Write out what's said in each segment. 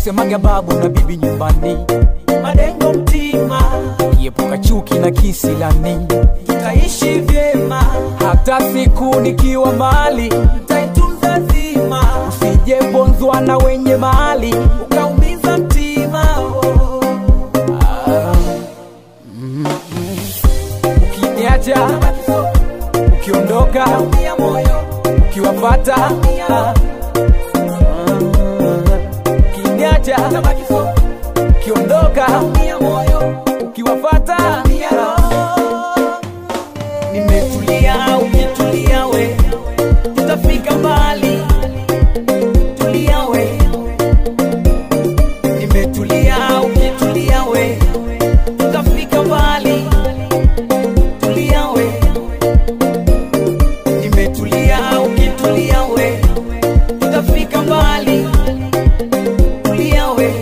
usemaga babu na bibi nyumbani malengo mtima kiepuka chuki na kisilani tutaishi vyema hata siku nikiwa mali taitunza zima usijebonzwa na wenye mali ukaumiza mtima oh. ukiniacha ukiondoka Naumia moyo ukiwafata ukiniacha nabaki so ukiondoka naumia moyo ukiwafata naumia roho nimetulia ukitulia we tutafika mbali tulia we nimetulia ukitulia we tutafika mbali tulia we nimetulia ukitulia we tutafika mbali tulia we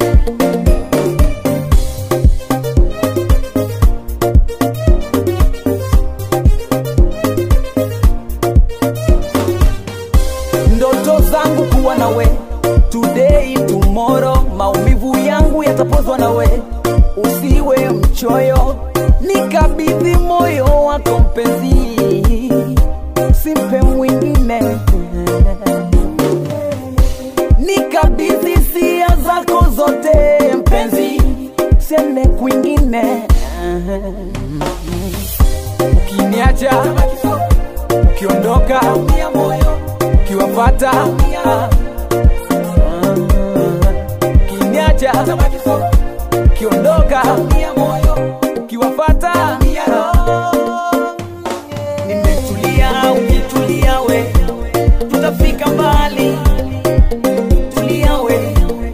ndoto zangu kuwa nawe today tomorrow maumivu yangu yatapozwa nawe usiwe mchoyo nikabidhi moyo wako mpenzi simpe mwingine nikabidhi sia zako zote mpenzi sene kwingine ukiniacha ukiondoka naumia moyo ukiwafata ukiniacha nabaki so ukiondoka naumia moyo ukiwafata naumia roho nimetulia ukitulia we tutafika mbali tulia we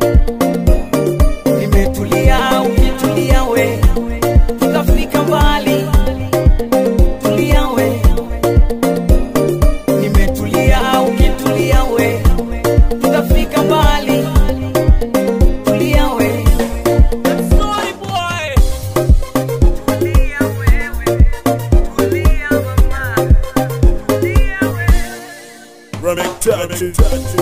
nimetulia ukitulia we tutafika mbali tulia we nimetulia ukitulia we tutafika mbali tulia we Sorry boy tulia wewe tulia mama tulia wewe Run it, touch it, touch it.